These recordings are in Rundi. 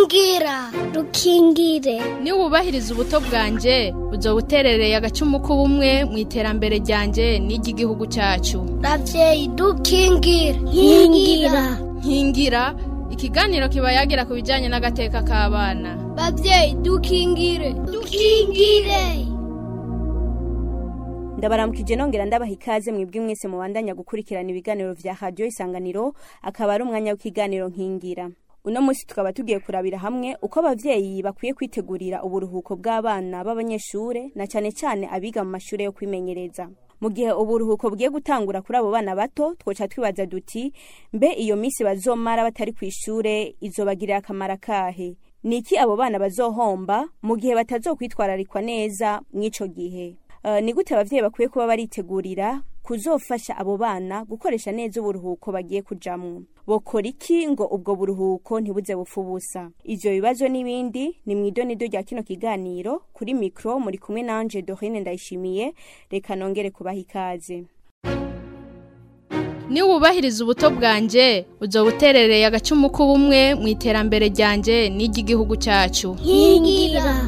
nkingira rukingire niwubahiriza ubuto bwanjye uzoba uterereye agacumu k'ubumwe mu iterambere ryanjye n'iry'igihugu cyacu ravyeyi dukingire nkingira nkingira ikiganiro kiba yagira ku bijyanye n'agateka k'abana bavyeyi dukingire dukingire ndabaramukije nongera ndabaha ikaze mwebwe mwese mubandanya gukurikirana ibiganiro vya radio isanganiro akaba ari umwanya w'ikiganiro nkingira uno munsi tukaba tugiye kurabira hamwe uko abavyeyi bakwiye kwitegurira uburuhuko bw'abana b'abanyeshure na cane cane abiga mu mashure yo kwimenyereza mu gihe uburuhuko bugiye gutangura kuri abo bana bato twoca twibaza duti mbe iyo misi bazomara batari kw'ishure izobagirira akamaro kahe niki abo bana bazohomba mu gihe batazokwitwararikwa neza mw'ico gihe Uh, ni gute abavyeyi bakwiye kuba baritegurira kuzofasha abo bana gukoresha neza uburuhuko bagiye kujamwo bokora iki ngo ubwo buruhuko ntibuze bupfa ubusa ivyo bibazo n'ibindi ni mw'idonido rya kino kiganiro kuri mikro muri kumwe nanje dorine ndayishimiye reka nongere kubaha ikaze niwubahiriza ubuto bwanjye uzoba uterereye agacumu k'ubumwe mu iterambere ryanjye n'iry'igihugu cyacu nkingira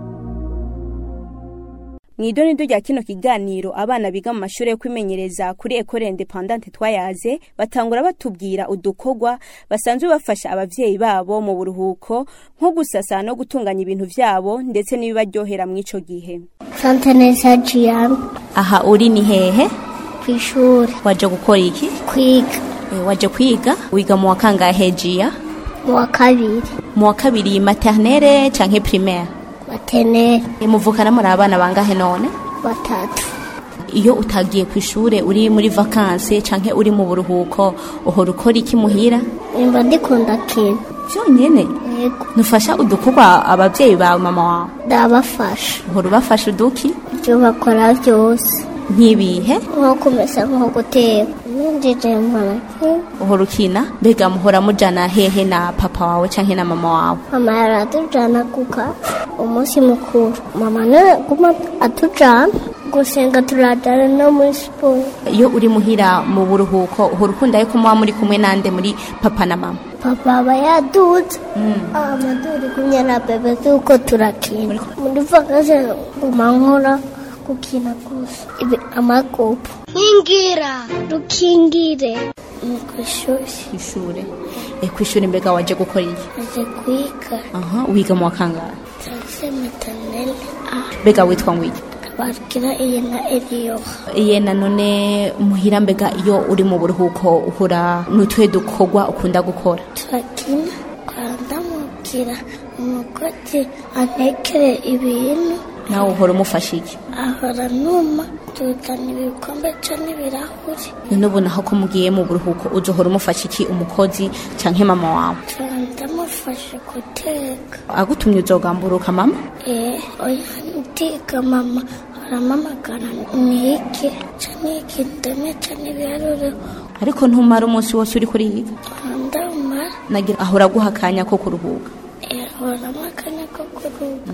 mw'idonido rya kino kiganiro abana biga mu mashure yo kwimenyereza kuri ekole independante twayaze batangura batubwira udukorwa basanzwe bafasha abavyeyi babo mu buruhuko nko gusasa no gutunganya ibintu vyabo ndetse n'ibibaryohera mw'ico gihe santa neza jiyami aha uri ni hehe kw'ishure waje gukora iki kwiga e, waje kwiga wiga mu wa kangahe jiya mu wa kabiri mu wa kabiri maternelle canke primaire batenere e, muvukana muri abana bangahe none batatu iyo utagiye ku ishure uri muri vakanse canke uri mu buruhuko uhora ukora iki muhira nimba ndikunda kintu vyonyene yego nufasha udukorwa abavyeyi bawe mama wawe ndabafasha uhora ubafasha uduki ibyo bakora byose nk'ibihe nko kumesa nko guteka ninjije mbona uhora ukina mbega muhora mujana hehe na papa wawe canke na mama wawe mama yaratujana kuka umunsi mukuru mama nawe guma atujana gusenga turajana no muri siporo iyo uri muhira mu buruhuko uhora ukunda yuko muba muri kumwe nande muri papa na mama papa aba yaduze amaduri kumwe na bebe tuko turakina muri vakansi guma nkora gukina gusa ibi amakopo nkingira rukingire ni kw'ishuri kw'ishure e kw'ishure mbega waje gukora iki aje kwiga aha wiga mu wa kangahe tagise metanele a mbega witwa ngwiki barikira iyi na eriyo iye nanone muhira mbega iyo uri mu buruhuko uhura n'utuhe dukorwa ukunda gukora turakina twandamubwira umukozi antekere ibintu nawe uhora umufasha iki ahora numa tuzana ibikombe ca n'ibirahuri none ubu naho ko mugiye mu buruhuko uzohora umufasha iki umukozi canke mama wawe tuba ndamufashe guteka agutumye uzogamburuka mama eh oya ndiga mama aramamagara nike ca niki ndeme ca n'ibiharuro ariko ntumara umunsi wose uri kuriga ndamara nagira ahora aguha akanya ko kuruhuka ahoramo akanya ko kuruhuka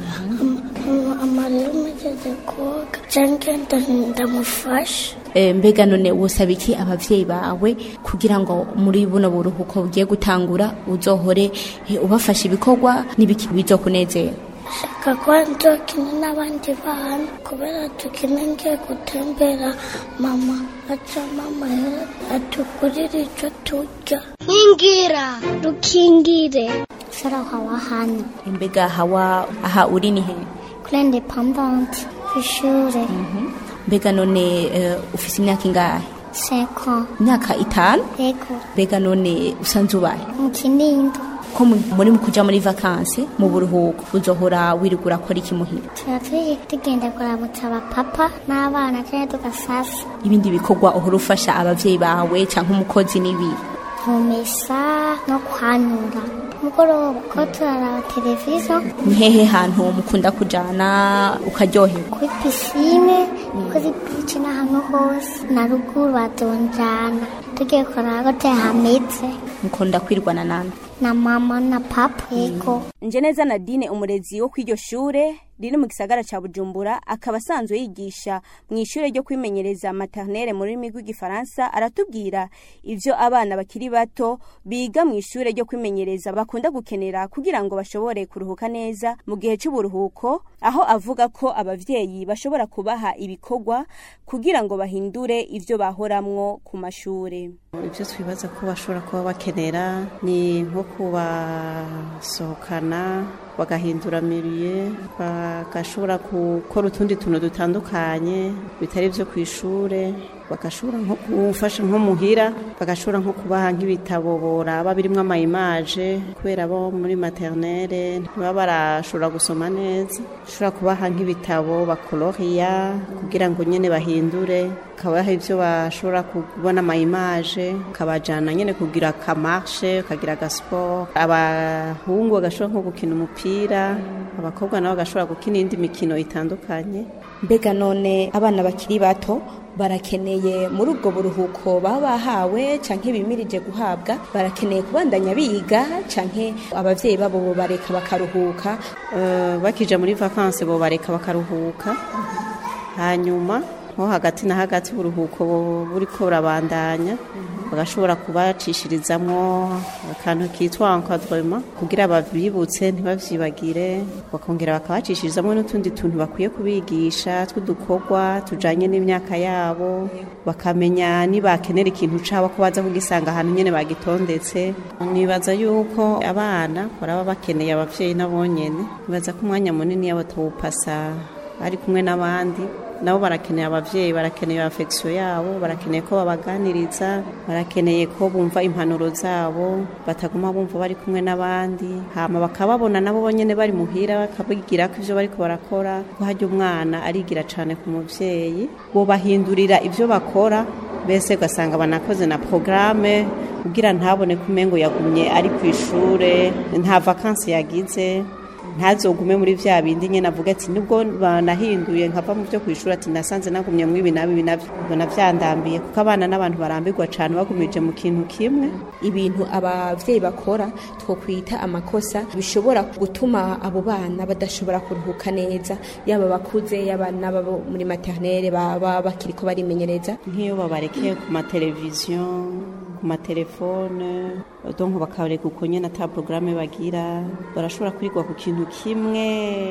amarero umugeze koga canke ndamufasha e, mbega none wosaba iki abavyeyi bawe kugira ngo muri buno buruhuko bugiye gutangura uzohore e, ubafasha ibikorwa n'ibiki bizokunezera shaka kuba nzokina n'abandi bana kubera tukina ngiye gutembera mama aca mama atugurira ico turya nkingira rukingire sara hawa hano mbega hawa aha uri ni he kuri independante kw'ishure mbega none uh, ufise imyaka ingahe seko imyaka itanu yego mbega none usanze ubaye mu kinindo ko mu- muri mu kuja muri vakanse mu buruhuko uzohora wirigura akora iki muhira tuba turi tugenda kuramutsa abapapa n'abana cyangwa tugasasa ibindi bikorwa uhora ufasha abavyeyi bawe canke umukozi n'ibi kumesa no kwanura mugoroba ko turaraba televiziyo ni hehe hantu mukunda kujana ukaryoherwa kuri pisine kuri bici n'ahantu hose na ruguru badonjana tugiye kuraba ko hameze mukunda kwirwana nande na mama na papa yego nje neza nadine umurezi wo kw'iryo shure riri mu gisagara ca Bujumbura akaba asanzwe yigisha mu ishure ryo kwimenyereza maternelle mu rurimi rw'igifaransa aratubwira ivyo abana bakiri bato biga mu ishure ryo kwimenyereza bakunda gukenera kugira ngo bashobore kuruhuka neza mu gihe c'uburuhuko aho avuga ko abavyeyi bashobora kubaha ibikorwa kugira ngo bahindure ivyo bahoramwo ku mashure ibyo twibaza ko bashobora kuba bakenera ni nko kubasohokana bagahindura miriye bagashobora gukora utundi tuntu dutandukanye bitari ibyo ku ishuri bagashobora nko gufasha nko muhira bagashobora nko kubaha nk'ibitabo boraba birimo amayimaje kubera bo muri maternelle ntibaba barashobora gusoma neza bashobora kubaha nk'ibitabo bakoloriya kugira ngo nyine bahindure kabaha ibyo bashobora kubona amayimaje kabajyana nyine kugira akamarshe kagira agasiporo abahungu bagashobora nko gukina umupira abakobwa nabo bagashobora gukina indi mikino itandukanye mbega none abana bakiri bato barakeneye muri ubwo buruhuko baba bahawe canke bimirije guhabwa barakeneye kubandanya biga canke abavyeyi babo bo bareka bakaruhuka Eh, bakija muri vakansi bo bareka bakaruhuka hanyuma nko hagati na hagati uburuhuko bu- buriko burabandanya bagashobora kubacishirizamwo akantu kitwa encadrement kugira babibutse ntibavyibagire bakongera bakabacishirizamwo n'utundi tuntu bakwiye kubigisha tw'udukorwa tujanye n'imyaka yabo bakamenya nibakenera ikintu cabo ko baza kugisanga ahantu nyene bagitondetse nibaza yuko abana baraba bakeneye abavyeyi nabo nyene nibaza ko umwanya munini yabo tawupasa bari kumwe n'abandi nabo barakeneye abavyeyi barakeneye affection yabo barakeneye ko babaganiriza barakeneye ko bumva impanuro zabo bataguma bumva bari kumwe n'abandi hama bakababona nabo bonyene bari muhira bakabigira ko ivyo bariko barakora ko harya umwana arigira cane ku muvyeyi bo bahindurira ivyo bakora mbese ugasanga banakoze na programme kugira ntabone ko umengo yagumye ari ku ishure nta vakansi yagize ntazogume muri vya bindi nyene avuga ati nibwo banahinduye nkava mu byo kwishura ati nasanze nagumye mu ibi nabi ibi navyo mbona vyandambiye kuko abana n'abantu barambirwa cane bagumije mu kintu kimwe ibintu abavyeyi bakora twokwita amakosa bishobora gutuma abo bana badashobora kuruhuka neza yaba bakuze yaba n'abo muri maternelle baba bakiriko barimenyereza nk'iyo babarekeye ku mateleviziyo ku matelefone donc bakareka uko nyene ata programme bagira barashobora kwirigwa ku kintu kimwe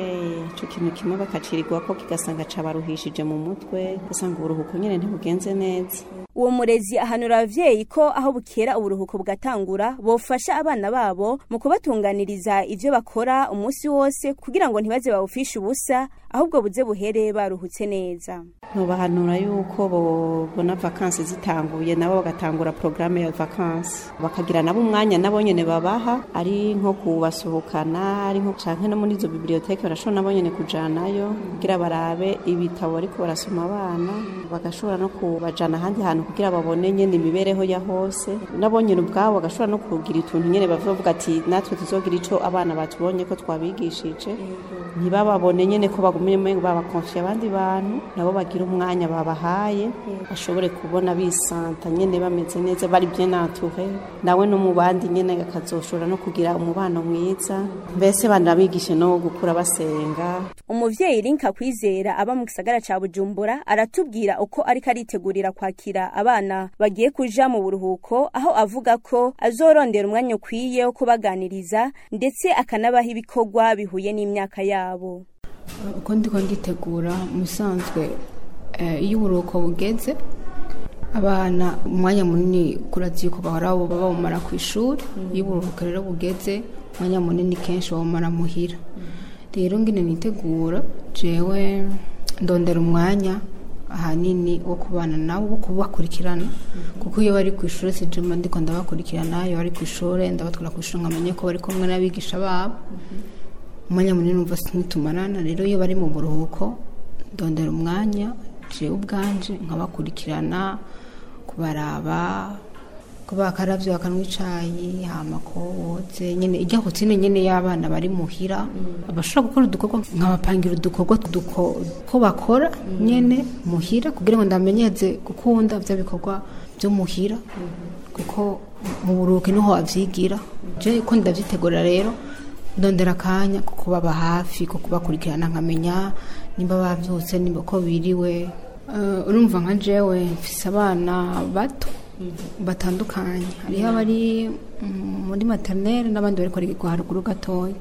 ico kintu kimwe bakacirirwako kigasanga cabaruhishije mu mutwe ugasanga uburuhuko nyene ntibugenze neza uwo murezi ahanura abavyeyi ko aho bukera uburuhuko bugatangura bofasha abana babo mu kubatunganiriza ivyo bakora umunsi wose kugira ngo ntibaze bawufishe ubusa ahubwo buze buhere baruhutse neza ntubahanura yuko babona vakansi zitanguye nabo bagatangura porogaramu ya vakansi bakagira nabo umwanya nabo nyene babaha ari nko kubasohokana ari nko canke no muri izo biblioteke barashobora nabo nyene kujanayo kugira barabe ibitabo bariko barasoma abana bagashobora no kubajana ahandi hantu kugira babone nyene imibereho ya hose nabo nyene ubwabo bagashobora no kugira utuntu nyene bavuga ati natwe tuzogira ico abana batubonye ko twabigishije ntibababone nyene ko bagumye umengo babakonfiye abandi bantu nabo bagira umwanya babahaye bashobore kubona bisanta nyene bameze neza bari bien entouré nawe no mu bandi nyene akazoshobora no kugira umubano mwiza mbese banabigishe no gukura basenga umuvyeyi linka kwizera aba mu gisagara ca bujumbura aratubwira uko ariko aritegurira kwakira abana bagiye kuja mu buruhuko aho avuga ko azorondera umwanya ukwiye wo kubaganiriza ndetse akanabaha ibikorwa bihuye n'imyaka yabo uko ndiko nditegura musanzwe eh, iyo uburuhuko bugeze abana umwanya munini kurazi yuko bahora baba bawumara ku ishuri iyo uburuhuko rero bugeze umwanya munini kenshi bawumara muhira rero ngine nitegura jewe ndondera umwanya ahanini wo kubana nabo wo kubakurikirana kuko iyo bari ku ishuri sijuma ndiko ndabakurikirana iyo bari ku ishuri ndabatwara ku ishuri nkamenya ko bari kumwe n'abigisha babo umwanya munini umva ntitumarana rero iyo bari mu buruhuko ndondera umwanya jewe ubwanje nkabakurikirana kubaraba kuba bakaravyo bakanywa icayi hama ko woze nyene irya hotine nyene y'abana bari muhira abashobora gukora udukorwa nkabapangira udukorwa duko- ko bakora nyene muhira kugira ngo ndamenyeze gukunda vya bikorwa vyo muhira kuko mu buruhuko niho wavyigira je ko ndavyitegura rero ndondera akanya ko kubaba hafi ko kubakurikirana nkamenya nimba bavyutse nimba ko biriwe Eh, urumva nka jewe mfise abana bato batandukanye hariho abari mm, muri maternelle n'abandi bariko barigwa haruguru gatoya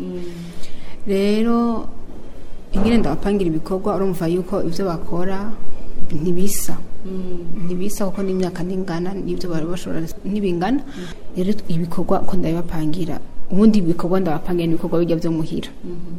rero ingene ndabapangira ibikorwa urumva yuko ivyo bakora ntibisa ntibisa kuko n'imyaka ntingana n'ibyo bari bashobora ntibingana rero ibikorwa ko ndabibapangira ubundi ibikorwa ndabapangira n'ibikorwa bijya byo muhira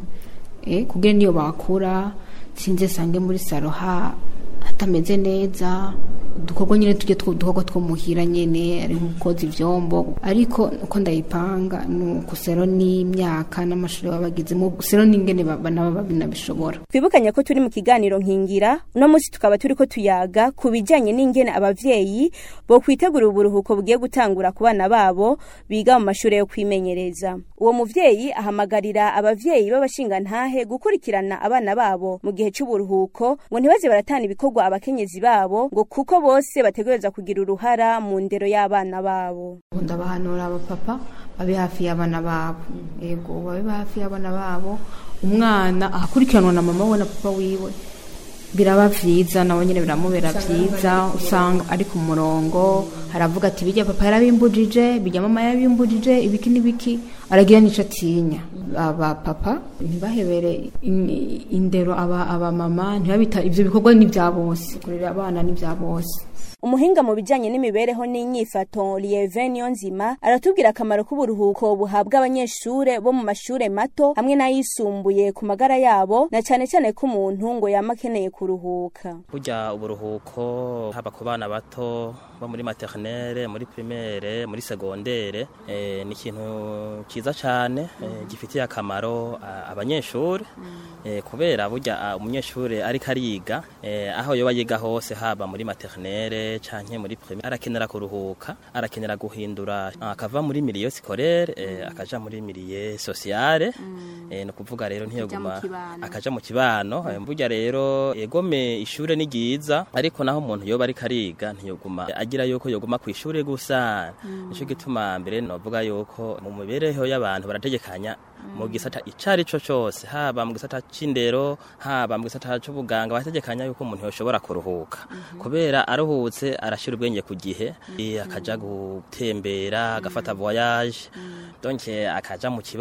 eh kugira niyo bakura sinze sange muri saro ha hatameze neza udukorwa nyine tujye udukorwa two muhira nyene ari nkoza ivyombo ariko uko ndayipanga ni ukusero n'imyaka n'amashuri baba bagezemo sero n'ingene ba- nabo babinabishobora twibukanye ko turi mu kiganiro nkingira uno munsi tukaba turi ko tuyaga ku bijyanye n'ingene abavyeyi bo kwitegura uburuhuko bugiye gutangura ku bana babo biga mu mashuri yo kwimenyereza uwo muvyeyi ahamagarira abavyeyi b'abashingantahe gukurikirana abana babo mu gihe c'uburuhuko ngo ntibaze baratana ibikorwa abakenyezi babo ngo kuko bose bategereza kugira uruhara mu ndero y'abana babo ndabahanura abapapa babe hafi y'abana babo yego babe hafi y'abana babo umwana ahakurikiranwa na mama we na papa wiwe biraba vyiza nawe nyine biramubera vyiza usanga ari ku murongo haravuga ati bijya papa yarabimbujije bijya mama yarabimbujije ibiki n'ibiki aragira n'ico atinya aba papa ntibahebere in- indero aba aba mama ntibabita ivyo bikorwa ni vya bose kurera abana ni vya bose umuhinga mu bijyanye n'imibereho n'inyifato Lieve Niyonzima aratubwira akamaro k'uburuhuko buhabwa abanyeshure bo mu mashure mato hamwe n'ayisumbuye ku magara yabo na cyane cyane ko umuntu ngo yama akeneye kuruhuka burya uburuhuko haba ku bana bato bo muri maternelle muri primaire muri segondere eh, ni ikintu cyiza cyane eh, gifitiye akamaro ah, abanyeshuri eh, kubera burya ah, umunyeshuri ariko ariga eh, aho yoba yiga hose haba muri maternelle canke muri primaire arakenera kuruhuka arakenera guhindura ah, akava muri milieu scolaire eh, akaja muri milieu sociale eh, no kuvuga rero ntiyoguma akaja mu kibano eh, burya rero egome ishure ni ryiza ariko naho umuntu yoba ariko ariga ntiyoguma agira yuko yoguma ku ishure gusa nico gituma mbere novuga yuko mu mibereho y'abantu barategekanya mu gisata icari co cose haba mu gisata c'indero haba mu gisata c'ubuganga barategekanya yuko umuntu yoshobora kuruhuka kubera aruhutse arashira ubwenge ku gihe eh, akaja gutembera agafata voyage donc akaja mu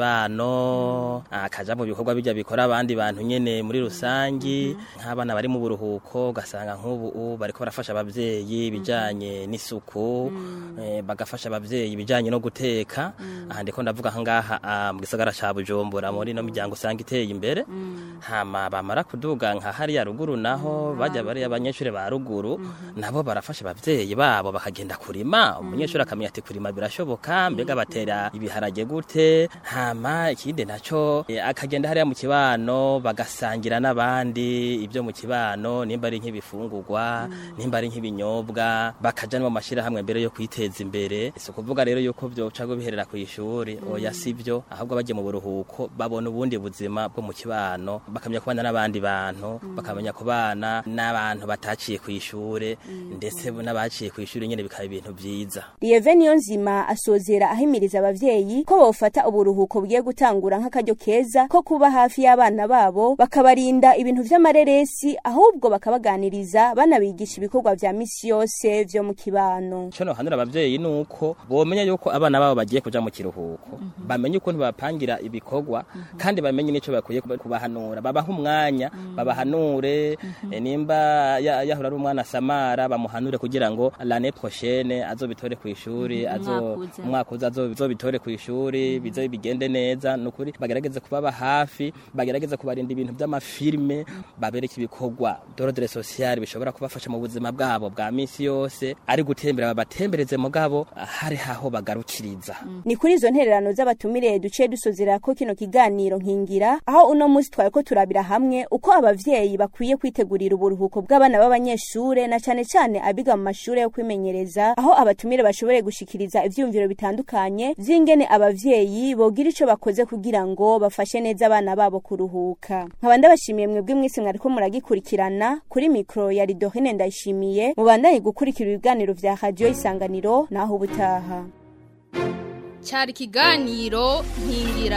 kibano akaja mu bikorwa bijya bikora abandi bantu nyene muri rusangi nk'abana bari mu buruhuko ugasanga nk'ubu bariko barafasha abavyeyi bijanye n'isuku eh, bagafasha abavyeyi bijanye no guteka aha ndiko ndavuga ngaha ah, mu gisagara ca Bujumbura muri no miryango usanga iteye imbere hama bamara kuduga nka hariya ruguru naho bajya bari abanyeshuri ba ruguru nabo barafasha abavyeyi babo bakagenda kurima umunyeshuri akamenya ati kurima birashoboka mbega batera ibiharage gute hama ikindi naco eh, akagenda hariya mu kibano bagasangira n'abandi ibyo mu kibano nimba ari nk'ibifungurwa nimba ari nk'ibinyobwa bakaja no mu mashirahamwe mbere yo kwiteza imbere si ukuvuga rero yuko vyoca biherera ku ishuri oya sivyo ahubwo bagiye mu buruhuko babona ubundi buzima bwo mu kibano bakamenya kubana n'abandi bantu bakamenya kubana n'abantu bataciye ku ishure ndetse n'abaciye ku ishure nyene bikaba ibintu vyiza Lieve Niyonzima asozera ahimiriza abavyeyi ko bofata uburuhuko bugiye gutangura nk'akaryo keza ko kuba hafi y'abana babo bakabarinda ibintu vy'amareresi ahubwo bakabaganiriza banabigisha ibikorwa vya misi yose vyo mu kibano Ico nohanura abavyeyi nuko bomenya yuko abana babo bagiye kuja mu kiruhuko bamenye ukuntu bapangira ibikorwa kandi bamenye nico bakwiye kuba- kubahanura babaha umwanya babahanure eh, nimba ya- yahora ari umwana samara bamuhanure kugira ngo l'année prochaine azobitore ku ishuri azo umwaka uza azo- azobitore ku ishuri bize bigende neza nukuri bagerageze kubaba hafi bagerageze kubarinda ibintu by'amafilme babereke ibikorwa d'ordre social bishobora kubafasha mu buzima bwabo bwa misi yose ari gutembera babatembereze mugabo hari haho bagarukiriza ni kuri izo ntererano z'abatumire duciye dusozera ko kino kiganiro nkingira aho uno munsi twari ko turabira hamwe uko abavyeyi bakwiye kwitegurira uburuhuko bw'abana b'abanyeshure na cane cane abiga mu mashure yo kwimenyereza aho abatumire bashoboye gushikiriza ivyiyumviro bitandukanye vy'ingene abavyeyi bogira ico bakoze kugira ngo bafashe neza abana babo kuruhuka nkaba ndabashimiye mwebwe mwese mwariko muragikurikirana kuri mikro ya Ridohene ndayishimiye mubandanye gukurikira ibiganiro vya radio isanganiro naho ubutaha cyari ikiganiro nkingira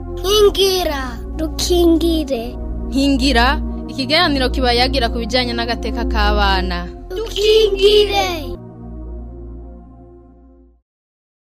nkingira dukingire nkingira ikiganiro kiba yagira ku bijyanye n'agateka k'abana dukingire